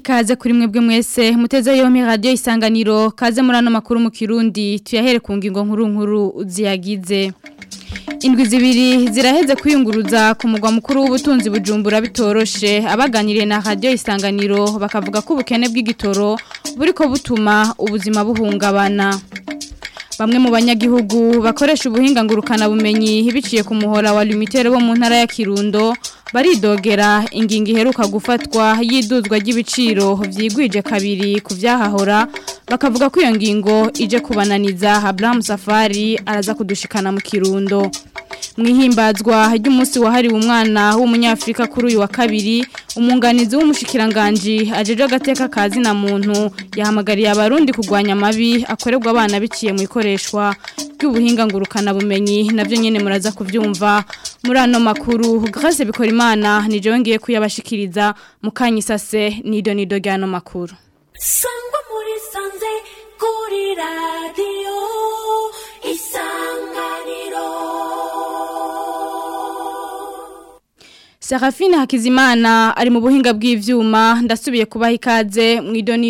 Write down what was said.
ikaze kuri mwebwe mwese muteze yompi radio isanganiro kaze muri ano makuru mu kirundi tuyahere ku ngingo nkuru nkuru ziyagize indwi zibiri ziraheze kwiyunguruza ku mugwa mukuru w'ubutunzi bujumbura bitoroshe abaganiriye na radio isanganiro bakavuga ko ubukene bw'igitoro buriko butuma ubuzima buhungabana Bamwe mu banyagihugu bakoresha ubuhinga ngurukana bumenyi biciye ku muhora wa limitere bo mu ntara ya Kirundo baridogera ingingo iheruka gufatwa y'iduzwa ry'ibiciro vyigwije kabiri ku vyahahora bakavuga ko iyo ngingo ije kubananiza Abraham Safari araza kudushikana mu Kirundo mwihimbazwa ry'umunsi wahariwe umwana w'umunyafrika kuri uyu wa kabiri umunganizi w'umushikiranganje ajeje agateka kazi na muntu yahamagariye abarundi kugwanya amabi akorerwa abana biciye mu ikoreshwa ry'ubuhinga ngurukana bumenyi navyo nyene muraza kuvyumva muri ano makuru Grace bikora imana nije wongeye kuyabashikiriza mukanyisase nido nido ryano makuru sangwa muri sanze kuri radio isanganiro Serafine Hakizimana ari mu buhinga bw'ivyuma ndasubiye kubaha ikaze mu idoni